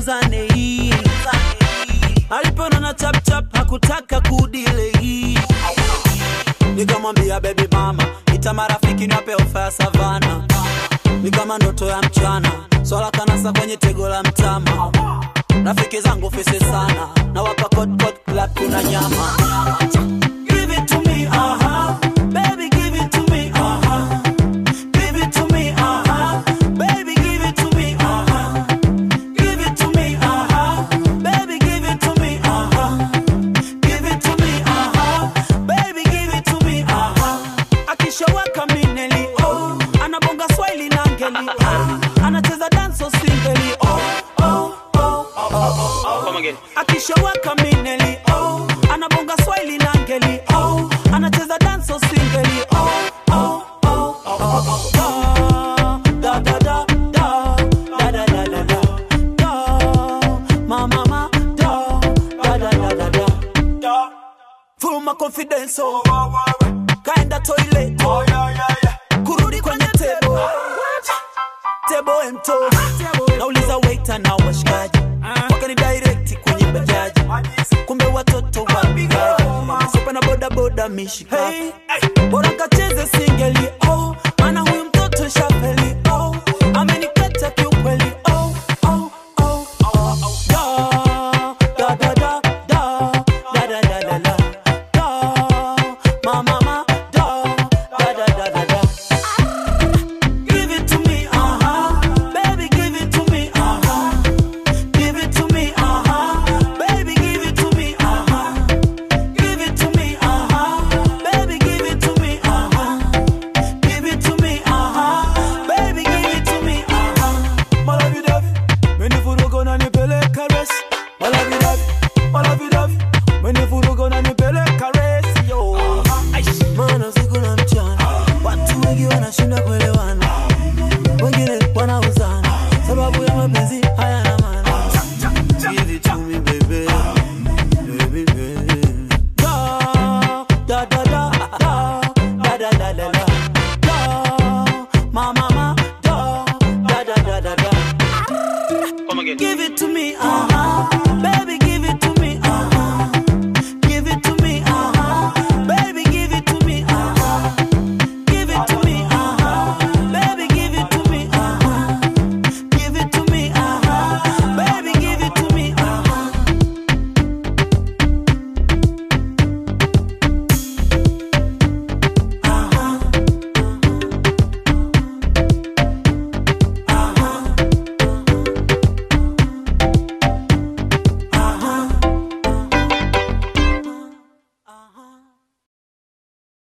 tutulizane hii alipona na chapchap hakutaka kudile hii nikamwambia bebi mama ita marafiki niwape ofa ya savana ni kama ndoto ya mchana swala kanasa kwenye tego la mtama rafiki zangu fisi sana na wapa kot kot club kuna nyama Give it to me, uh-huh. Baby, give it to me, uh-huh. Give it to me, uh-huh. Baby, give it to me, uh-huh. Give it to me, uh-huh. Baby, give it to me, uh-huh. Give it to me, uh-huh. Baby, give it to me, uh-huh. Akishawaka mineli, oh. Anabonga swahili na ngeli, oh. Anacheza danso singeli, oh, oh, oh, oh, oh, oh. Come again. Akishawaka mineli, oh. Anabonga swahili na ngeli, oh. Anacheza danso singeli, oh, oh, oh, oh, oh, oh. Da, da, da, da, da, da, da, da, da, da. Ma, ma, ma, da, da, da, da, da, da, da. Full my confidence, oh. Kaenda toilet, oh. Kurudi kwenye table, table emto. Nauliza waiter na washikaji, wakani direct kwenye bajaji. Kumbe watoto wa bigaji, sopa na boda boda mishikaki. Bora kacheze singeli, oh. Maana huyu mtoto shapeli, oh. Amenipeta kiukweli, oh, oh, oh, oh, oh. Da, da, da, da, da, da, da, da, da, da. Da, ma, ma, ma, da, da, da, da, da, da. Give it to me, uh-huh. Baby, give it to me, uh-huh. Give it to me, uh-huh. Baby, give it to me, uh-huh. Give it to me, uh-huh. Baby, give it to me, uh-huh. Give it to me, uh-huh. Baby, give it to me, uh-huh. Malavidavi, menivuruga unanipeleka resi. Malavidavi, malavidavi, menivuruga unanipeleka resi, yo. Maana usiku na mchana, watu wengi wanashinda kuelewana wengine wanauzana sababu ya mapenzi hayana maana. Give it to me, baby. Baby, baby. Da, da, da, da, da, da, da, da, da, da. Da, ma, ma, ma, da, da, da, da, da, da. Come again. Give it to me, uh-huh. Baby,